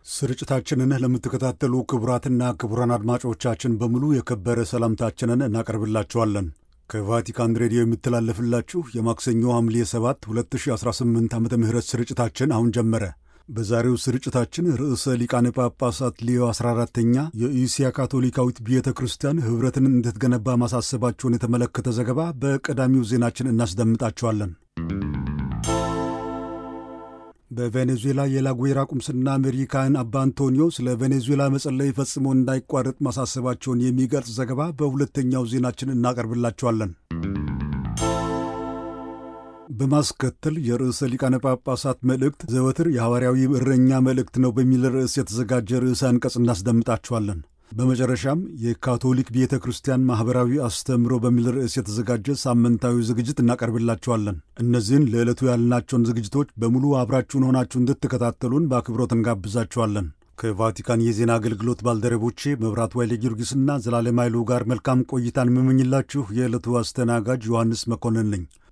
ስርጭታችንን ለምትከታተሉ ክቡራትና ክቡራን አድማጮቻችን በሙሉ የከበረ ሰላምታችንን እናቀርብላችኋለን። ከቫቲካን ሬዲዮ የምተላለፍላችሁ የማክሰኞ ሐምሌ 7 2018 ዓ ም ስርጭታችን አሁን ጀመረ። በዛሬው ስርጭታችን ርዕሰ ሊቃነ ጳጳሳት ሊዮ 14ተኛ የኢሲያ ካቶሊካዊት ቤተ ክርስቲያን ኅብረትን እንድትገነባ ማሳሰባቸውን የተመለከተ ዘገባ በቀዳሚው ዜናችን እናስደምጣችኋለን። በቬኔዙዌላ የላጉዌራ ቁምስና መሪ ካህን አባ አንቶኒዮ ስለ ቬኔዙዌላ መጸለይ ፈጽሞ እንዳይቋረጥ ማሳሰባቸውን የሚገልጽ ዘገባ በሁለተኛው ዜናችን እናቀርብላችኋለን። በማስከተል የርዕሰ ሊቃነ ጳጳሳት መልእክት ዘወትር የሐዋርያዊ እረኛ መልእክት ነው በሚል ርዕስ የተዘጋጀ ርዕሰ አንቀጽ እናስደምጣችኋለን። በመጨረሻም የካቶሊክ ቤተ ክርስቲያን ማኅበራዊ አስተምሮ በሚል ርዕስ የተዘጋጀ ሳምንታዊ ዝግጅት እናቀርብላችኋለን። እነዚህን ለዕለቱ ያልናቸውን ዝግጅቶች በሙሉ አብራችሁን ሆናችሁ እንድትከታተሉን በአክብሮት እንጋብዛችኋለን። ከቫቲካን የዜና አገልግሎት ባልደረቦቼ መብራት ዋይሌ ጊዮርጊስና ዘላለም ኃይሉ ጋር መልካም ቆይታን የምመኝላችሁ የዕለቱ አስተናጋጅ ዮሐንስ መኮንን ነኝ።